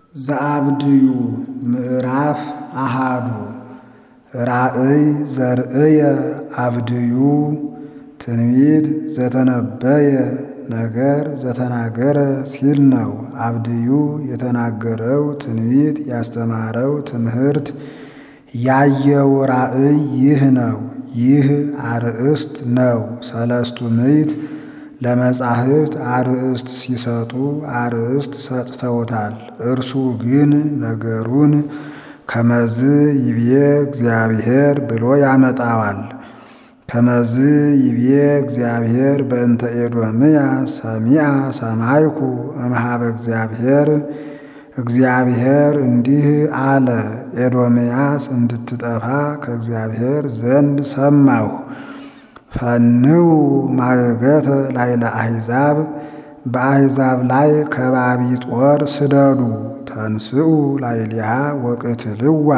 ዘአብድዩ ምዕራፍ አሃዱ ራእይ ዘርእየ አብድዩ ትንቢት ዘተነበየ ነገር ዘተናገረ ሲል ነው። አብድዩ የተናገረው ትንቢት ያስተማረው ትምህርት ያየው ራእይ ይህ ነው። ይህ አርእስት ነው። ሰለስቱ ምዕት ለመጻሕፍት አርእስት ሲሰጡ አርእስት ሰጥተውታል። እርሱ ግን ነገሩን ከመዝ ይቤ እግዚአብሔር ብሎ ያመጣዋል። ከመዝ ይቤ እግዚአብሔር በእንተ ኤዶምያ ሰሚዐ ሰማይኩ እምኀበ እግዚአብሔር እግዚአብሔር እንዲህ አለ፣ ኤዶምያስ እንድትጠፋ ከእግዚአብሔር ዘንድ ሰማሁ። ፈንው ማገገተ ላዕለ አሕዛብ በአሕዛብ ላይ ከባቢ ጦር ስደዱ። ተንስኡ ላዕሌሃ ወቅትልዋ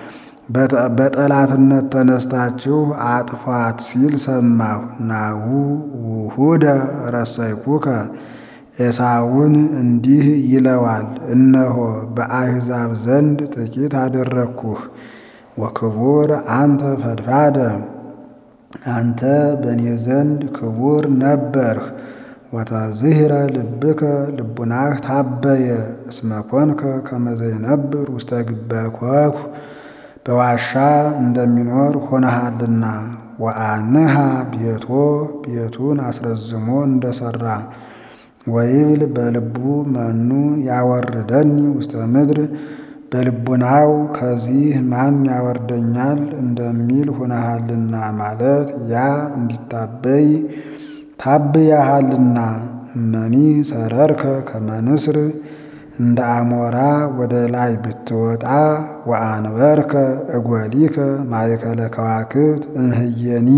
በጠላትነት ተነስታችሁ አጥፏት ሲል ሰማሁ። ናሁ ውሁደ ረሰይኩከ ኤሳውን እንዲህ ይለዋል፣ እነሆ በአሕዛብ ዘንድ ጥቂት አደረግኩህ። ወክቡር አንተ ፈድፋደ አንተ በእኔ ዘንድ ክቡር ነበርህ። ወተዝህረ ልብከ ልቡናህ ታበየ እስመ ኮንከ ከመ ዘይነብር ውስተ ግበኮኩ በዋሻ እንደሚኖር ሆነሃልና። ወአንሃ ቤቶ ቤቱን አስረዝሞ እንደሠራ ወይብል በልቡ መኑ ያወርደኒ ውስተ ምድር በልቡናው ከዚህ ማን ያወርደኛል እንደሚል ሆነሃልና ማለት ያ እንዲታበይ ታብያሃልና። እመኒ ሰረርከ ከመ ንስር እንደ አሞራ ወደ ላይ ብትወጣ ወአንበርከ እጐሊከ ማእከለ ከዋክብት እምህየኒ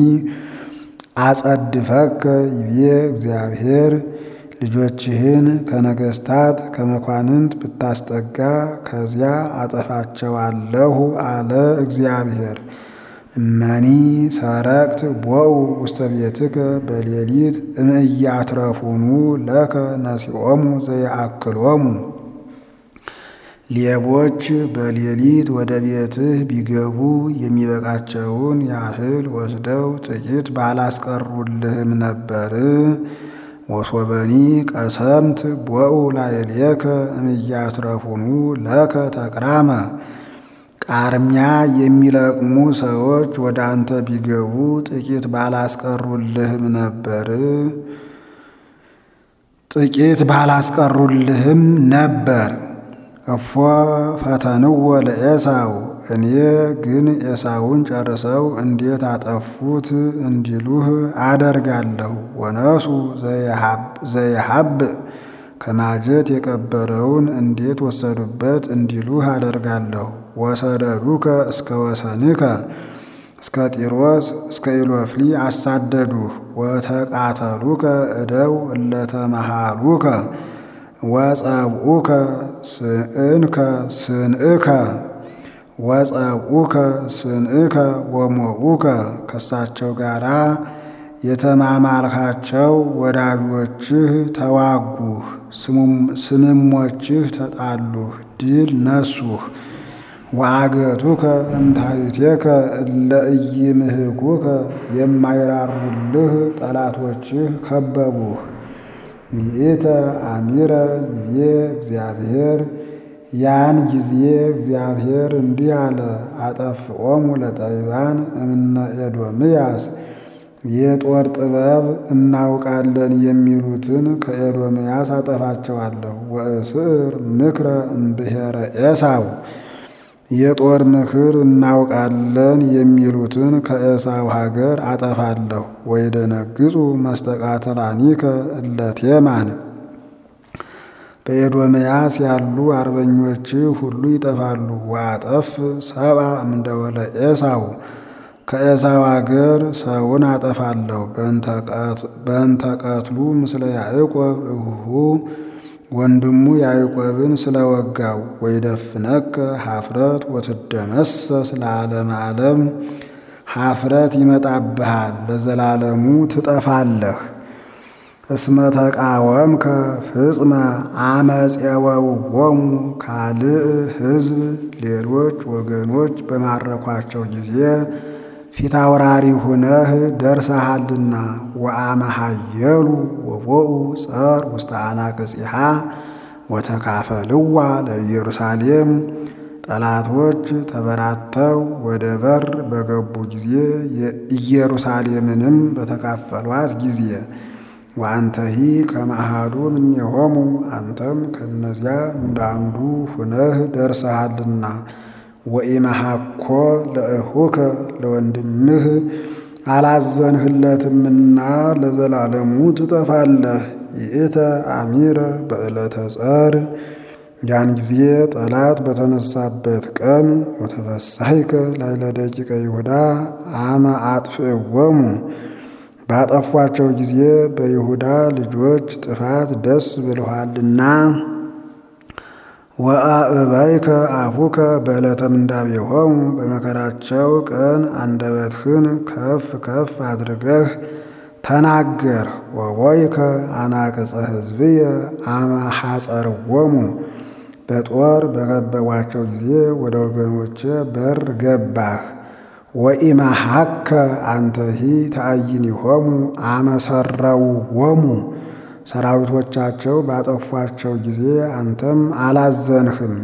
አጸድፈከ ይቤ እግዚአብሔር ልጆችህን ከነገሥታት ከመኳንንት ብታስጠጋ ከዚያ አጠፋቸዋለሁ አለ እግዚአብሔር። እመኒ ሰረቅት ቦኡ ውስተ ቤትከ በሌሊት እምእያትረፉኑ ለከ ነሲኦሙ ዘየአክሎሙ ሌቦች በሌሊት ወደ ቤትህ ቢገቡ የሚበቃቸውን ያህል ወስደው ጥቂት ባላስቀሩልህም ነበር። ወሶበኒ ቀሰምት ቦኡ ላዕሌከ እምእያትረፉኑ ለከ ተቅራመ ቃርሚያ የሚለቅሙ ሰዎች ወደ አንተ ቢገቡ ጥቂት ባላስቀሩልህም ነበር ጥቂት ባላስቀሩልህም ነበር። እፎ ፈተንዎ ለኤሳው እኔ ግን ኤሳውን ጨርሰው እንዴት አጠፉት እንዲሉህ አደርጋለሁ። ወነሱ ዘየሀብእ ከማጀት የቀበረውን እንዴት ወሰዱበት እንዲሉህ አደርጋለሁ። ወሰደዱከ እስከ ወሰንከ እስከ ጢሮስ እስከ ኢሎፍሊ አሳደዱህ። ወተቃተሉከ እደው እለተመሃሉከ ወጸብኡከ ስንእከ ስንእከ ወጸብኡከ ስንእከ ወሞኡከ ከሳቸው ጋራ የተማማልካቸው ወዳጆችህ ተዋጉህ፣ ስምሞችህ ተጣሉህ፣ ድል ነሱህ። ወአገቱከ እምታሕቴከ እለ ኢይምህኩከ የማይራሩልህ ጠላቶችህ ከበቡህ። ይእተ አሚረ ይቤ እግዚአብሔር ያን ጊዜ እግዚአብሔር እንዲህ አለ፣ አጠፍኦሙ ለጠቢባን እምነ ኤዶምያስ የጦር ጥበብ እናውቃለን የሚሉትን ከኤዶምያስ አጠፋቸዋለሁ። ወእስር ምክረ እምብሔረ ኤሳው የጦር ምክር እናውቃለን የሚሉትን ከኤሳው ሀገር አጠፋለሁ። ወይደነግጹ መስተቃተላኒከ እለ ቴማን በኤዶምያስ ያሉ አርበኞች ሁሉ ይጠፋሉ። ወአጠፍ ሰብአ እምደወለ ኤሳው ከኤሳው አገር ሰውን አጠፋለሁ። በእንተ ቀትሉ ምስለ ያዕቆብ እሁ ወንድሙ ያዕቆብን ስለወጋው። ወይደፍነከ ሀፍረት ወትደመሰስ ለዓለመ ዓለም ሀፍረት ይመጣብሃል፣ ለዘላለሙ ትጠፋለህ። እስመ ተቃወምከ ፍጽመ አመፄወውዎሙ ካልእ ሕዝብ ሌሎች ወገኖች በማረኳቸው ጊዜ ፊት አውራሪ ሁነህ ደርሰሃልና። ወአመሃየሉ ወቦኡ ጸር ውስተ አናቅጽሃ ወተካፈልዋ ለኢየሩሳሌም ጠላቶች ተበራተው ወደ በር በገቡ ጊዜ ኢየሩሳሌምንም በተካፈሏት ጊዜ ወአንተሂ ከመአሐዱ እምኔሆሙ አንተም ከእነዚያ እንዳንዱ ሁነህ ደርሰሃልና። ወኢመሃኮ ለእኹከ ለወንድምህ አላዘንህለትምና ለዘላለሙ ትጠፋለህ። ይእተ አሚረ በዕለተ ጸር ያን ጊዜ ጠላት በተነሳበት ቀን ወተፈሳሂከ ላዕለ ደቂቀ ይሁዳ አመ አጥፍእዎሙ ባጠፏቸው ጊዜ በይሁዳ ልጆች ጥፋት ደስ ብሎሃልና። ወአእበይከ አፉከ በዕለተ ምንዳቤሆሙ በመከራቸው ቀን አንደበትህን ከፍ ከፍ አድርገህ ተናገር። ወቦይከ አናቅጸ ሕዝብየ አመ ሐጸርዎሙ በጦር በከበቧቸው ጊዜ ወደ ወገኖቼ በር ገባህ። ወኢመሃከ አንተሂ ተአይኒሆሙ አመ ሠረውዎሙ ሰራዊቶቻቸው ባጠፏቸው ጊዜ አንተም አላዘንህም።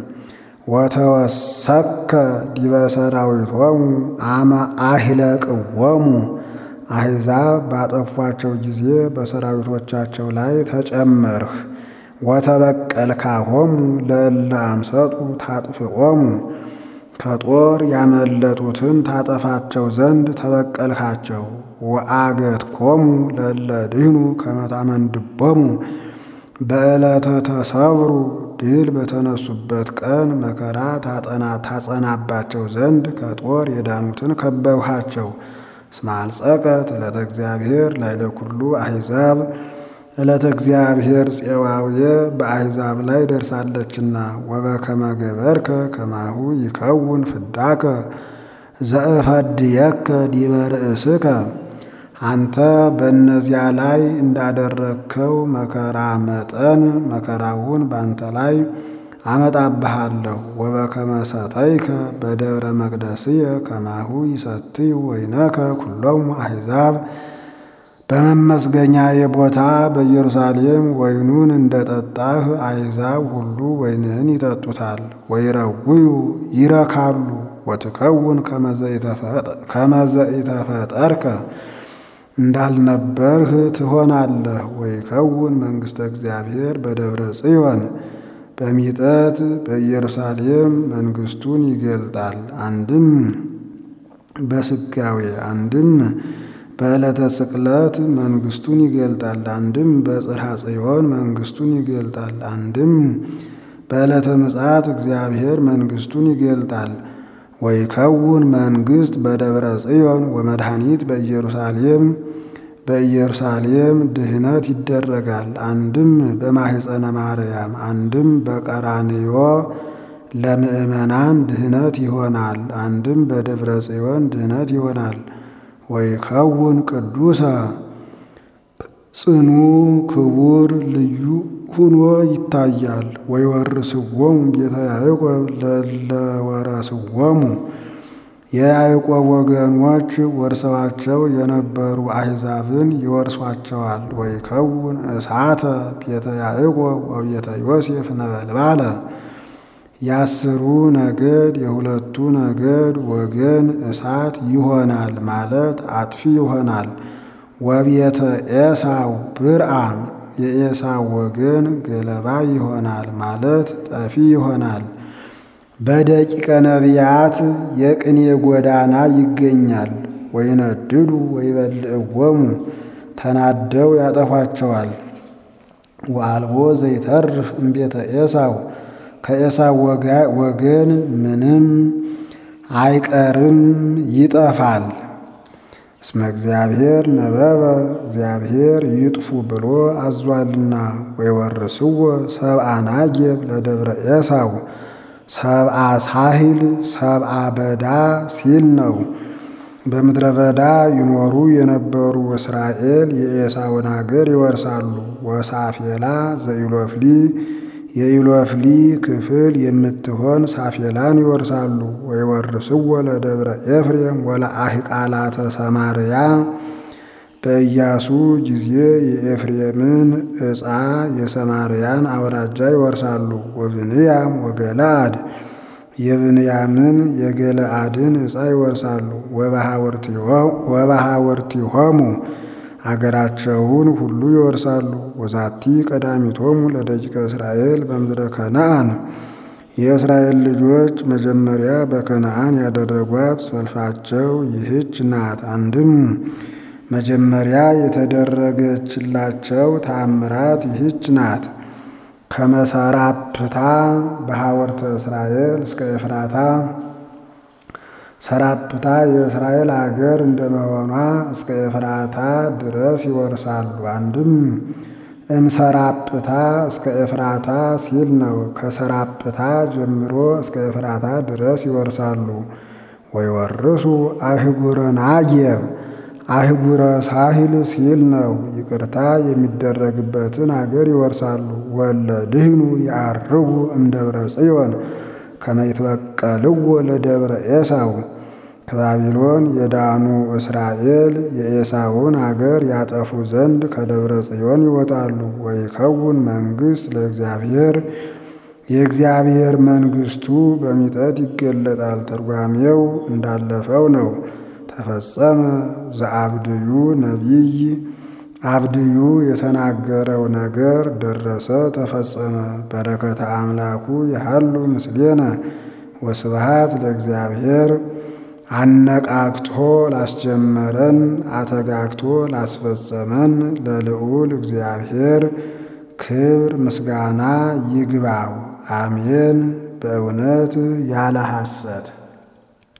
ወተወሰከ ዲበ ሰራዊቶሙ አመ አሂለቅዎሙ አሕዛብ ባጠፏቸው ጊዜ በሰራዊቶቻቸው ላይ ተጨመርህ። ወተበቀልካሆሙ ለእለ አምሰጡ ታጥፍኦሙ ከጦር ያመለጡትን ታጠፋቸው ዘንድ ተበቀልካቸው። ወአገትኮሙ ለእለ ድህኑ ከመ ታመንድቦሙ በዕለተ ተሰብሩ ድል በተነሱበት ቀን መከራ ታጸናባቸው ዘንድ ከጦር የዳኑትን ከበብሃቸው። እስመ አልጸቀት ዕለተ እግዚአብሔር ላዕለ ኩሉ አሕዛብ ዕለተ እግዚአብሔር ፄዋውየ በአሕዛብ ላይ ደርሳለችና። ወበከመ ገበርከ ከማሁ ይከውን ፍዳከ ዘእፈድየከ ዲበ ርእስከ አንተ በእነዚያ ላይ እንዳደረግከው መከራ መጠን መከራውን በአንተ ላይ አመጣብሃለሁ። ወበከመ ሰተይከ በደብረ መቅደስየ ከማሁ ይሰትዩ ወይነከ ኩሎሙ አሕዛብ በመመስገኛዬ ቦታ በኢየሩሳሌም ወይኑን እንደ ጠጣህ አሕዛብ ሁሉ ወይንህን ይጠጡታል። ወይረውዩ ይረካሉ። ወትከውን ከመ ዘኢተፈጠርከ እንዳልነበርህ ትሆናለህ። ወይከውን መንግሥተ እግዚአብሔር በደብረ ጽዮን በሚጠት በኢየሩሳሌም መንግሥቱን ይገልጣል። አንድም በስጋዌ አንድም በዕለተ ስቅለት መንግሥቱን ይገልጣል። አንድም በጽርሐ ጽዮን መንግሥቱን ይገልጣል። አንድም በዕለተ ምጽአት እግዚአብሔር መንግሥቱን ይገልጣል። ወይከውን መንግሥት በደብረ ጽዮን ወመድኃኒት በኢየሩሳሌም በኢየሩሳሌም ድህነት ይደረጋል። አንድም በማሕፀነ ማርያም አንድም በቀራንዮ ለምእመናን ድህነት ይሆናል። አንድም በደብረ ጽዮን ድህነት ይሆናል። ወይከውን ቅዱሰ ጽኑ ክቡር ልዩ ሁኖ ይታያል። ወይወርስዎሙ ቤተ ያዕቆብ ለወረስዎሙ የያዕቆብ ወገኖች ወርሰዋቸው የነበሩ አሕዛብን ይወርሷቸዋል። ወይከውን እሳተ ቤተ ያዕቆብ ወቤተ ዮሴፍ ነበልባለ የአስሩ ነገድ የሁለቱ ነገድ ወገን እሳት ይሆናል ማለት አጥፊ ይሆናል። ወቤተ ኤሳው ብርአም የኤሳው ወገን ገለባ ይሆናል ማለት ጠፊ ይሆናል። በደቂቀ ነቢያት የቅኔ ጎዳና ይገኛል። ወይነድዱ ወይበልዕዎሙ ተናደው ያጠፏቸዋል። ወአልቦ ዘይተርፍ እምቤተ ኤሳው ከኤሳው ወገን ምንም አይቀርም ይጠፋል። እስመ እግዚአብሔር ነበበ እግዚአብሔር ይጥፉ ብሎ አዟልና። ወይወርስዎ ሰብአ ናጌብ ለደብረ ኤሳው ሰብአ ሳሂል ሰብአ በዳ ሲል ነው። በምድረ በዳ ይኖሩ የነበሩ እስራኤል የኤሳውን አገር ይወርሳሉ። ወሳፌላ ዘኢሎፍሊ የኢሎፍሊ ክፍል የምትሆን ሳፌላን ይወርሳሉ። ወይወርስዎ ለደብረ ኤፍሬም ወለአሕቃላተ ሰማርያ በኢያሱ ጊዜ የኤፍሬምን ዕፃ የሰማርያን አውራጃ ይወርሳሉ። ወብንያም ወገለአድ የብንያምን የገለአድን ዕፃ ይወርሳሉ። ወበሃወርቲሆሙ አገራቸውን ሁሉ ይወርሳሉ። ወዛቲ ቀዳሚቶሙ ለደቂቀ እስራኤል በምድረ ከነአን የእስራኤል ልጆች መጀመሪያ በከነአን ያደረጓት ሰልፋቸው ይህች ናት። አንድም መጀመሪያ የተደረገችላቸው ተአምራት ይህች ናት። ከመሰራፕታ በሐወርተ እስራኤል እስከ ኤፍራታ ሰራፕታ የእስራኤል አገር እንደመሆኗ እስከ ኤፍራታ ድረስ ይወርሳሉ። አንድም እምሰራፕታ እስከ ኤፍራታ ሲል ነው። ከሰራፕታ ጀምሮ እስከ ኤፍራታ ድረስ ይወርሳሉ። ወይወርሱ አህጉረ ናጌብ አህጉረ ሳሂል ሲል ነው። ይቅርታ የሚደረግበትን አገር ይወርሳሉ። ወለ ድህኑ ያርጉ እምደብረ ጽዮን ከመይትበቀልዎ ለደብረ ኤሳው ከባቢሎን የዳኑ እስራኤል የኤሳውን አገር ያጠፉ ዘንድ ከደብረ ጽዮን ይወጣሉ። ወይከውን መንግሥት ለእግዚአብሔር የእግዚአብሔር መንግሥቱ በሚጠት ይገለጣል። ትርጓሜው እንዳለፈው ነው። ተፈጸመ ዘአብድዩ ነቢይ አብድዩ የተናገረው ነገር ደረሰ፣ ተፈጸመ። በረከተ አምላኩ ያሃሉ ምስሌነ ወስብሃት ለእግዚአብሔር አነቃቅቶ ላስጀመረን አተጋግቶ ላስፈጸመን ለልዑል እግዚአብሔር ክብር ምስጋና ይግባው። አሜን። በእውነት ያለ ሐሰት